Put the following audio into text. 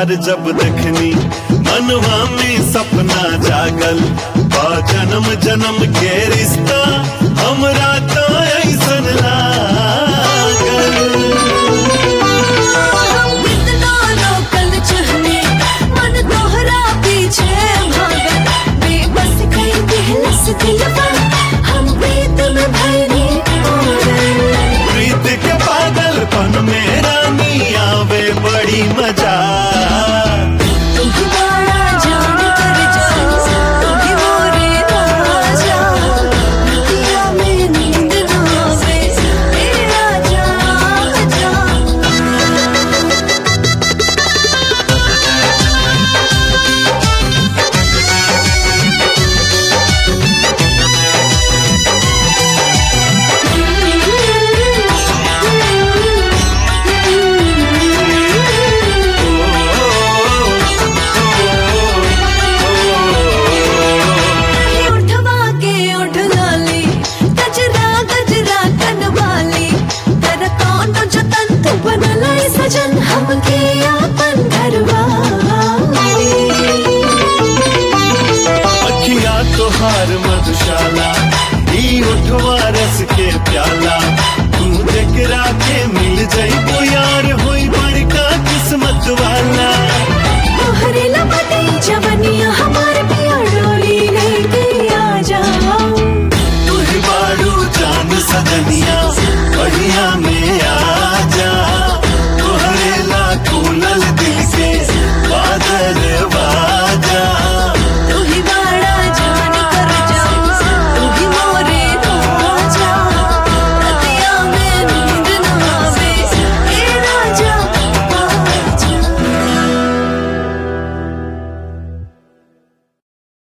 तोहार जब देखनी मनवा में सपना जागल बा जन्म जन्म के रिश्ता हमरा तो ऐसन लागल हम कितना लोकल चहने मन तोहरा पीछे भागल बेबस कई दिलस दिलवा हम प्रीत में भरी पागल प्रीत के पागलपन में रानी आवे बड़ी मजा तुम ही बड़ा जान कर जा तुम ही मोरे राजा दुनिया में नींद ना आवे तेरा जा जा उठवा के उठ लाली गजरा गजरा कनवाली कर कौन जतन तू बनला सजन हमके आपन घरवाली अखिया तोहार मधुशाला ई उठवा रस के प्याला